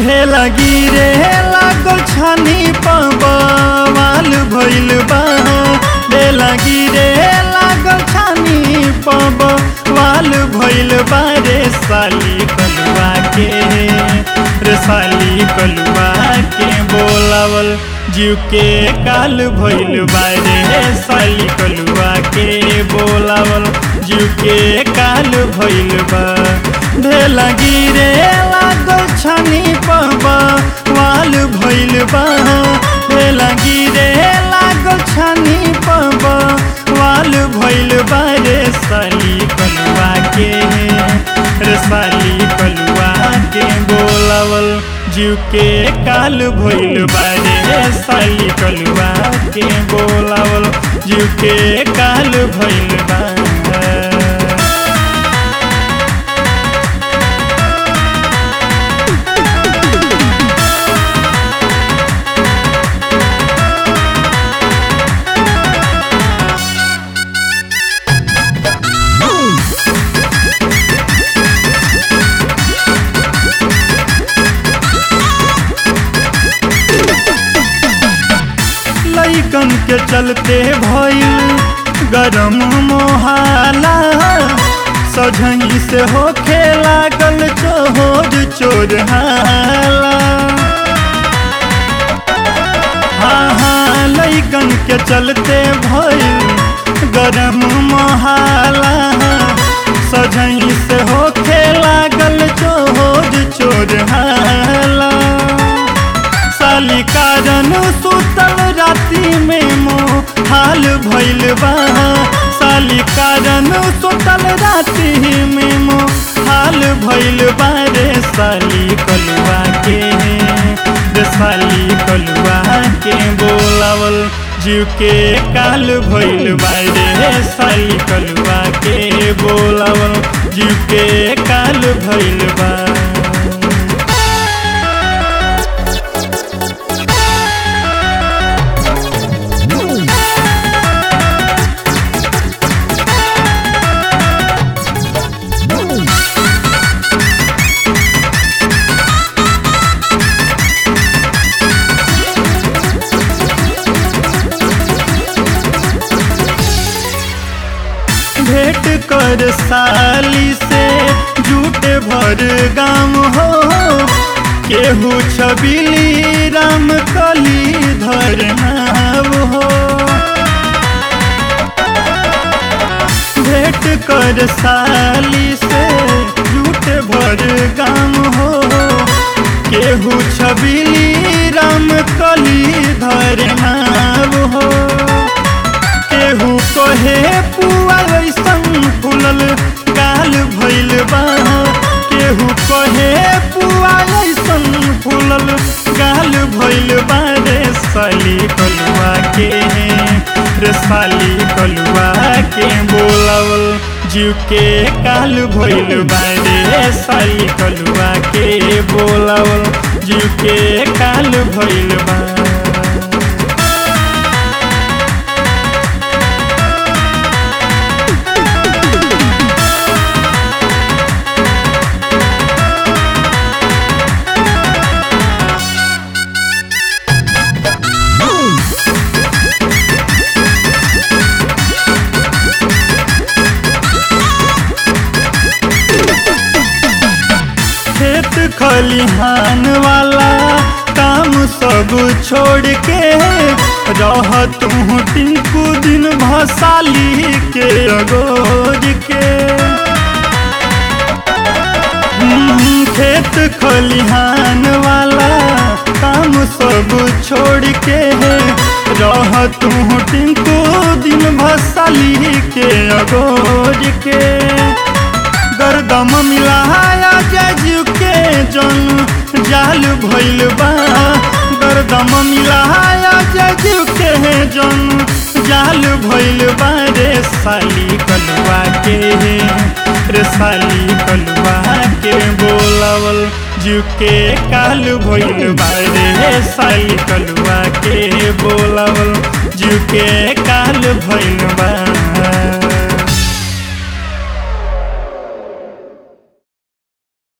ढेला गिरे लागल छानी पवाल भइल बा ढेला गिरे लागल छानी पवाल भइल बा रे साली कलुआ के रे साली कलुआ के बोलावल जीव के काल भइल बा रे साली कलुआ के बोलावल जीव के काल भइल बा ढेला गिरे लागल छानी पबा वाल भइल बा ढेला गिरे लागल छानी पबा वाल भइल बा रे साली कलुआ के रे साली कलुआ के बोलावल जीव के काल भइल बा रे साली कलुआ के बोलावल जीव के काल भइल बा लैकन के चलते भइल गरम मोहाला सझही से होखे लागल चोर चोर हाला हाँ हाँ लैकन के चलते भइल गरम मोहाला सझही से होखे लागल चोर चोर हाला साली कारण सुतल राति में मोह हाल भइल बा साली कारण सुतल राति में मोह हाल भइल बा रे साली कलुआ के रे साली कलुआ के बोलावल जीव के काल भइल बा रे साली कलुआ के बोलावल जीव के काल भइल बा भेंट कर साली से झूठे भर गाम हो केहू छबिली राम कली धर नाव हो भेंट कर साली से झूठे भर गाम हो केहू छबिली राम कली धर नाव हो केहू कहे पुआ ऐसन फूलल गाल भइल बा केहू कहे पुआ ऐसन फूलल गाल भइल बा रे साली कलुआ के रे साली कलुआ के बोलावल जीव के काल भइल बा रे साली कलुआ के बोलावल जीव के काल भइल बा खेत खलिहान वाला काम सब छोड़ के रह तू टिंकू दिन भसाली के अगोज के हम्म, खेत खलिहान वाला काम सब छोड़ के रह तू टिंकू दिन भसाली के अगोज के गर्दम मिलाया जजू के जन जाल भइल बा गर्दम मिलाया जजू के जन जाल भइल बा रे साली कलुआ के रे साली कलुआ के बोलावल जीव के काल भइल बा रे साली कलुआ के बोलावल जीव के काल भइल बा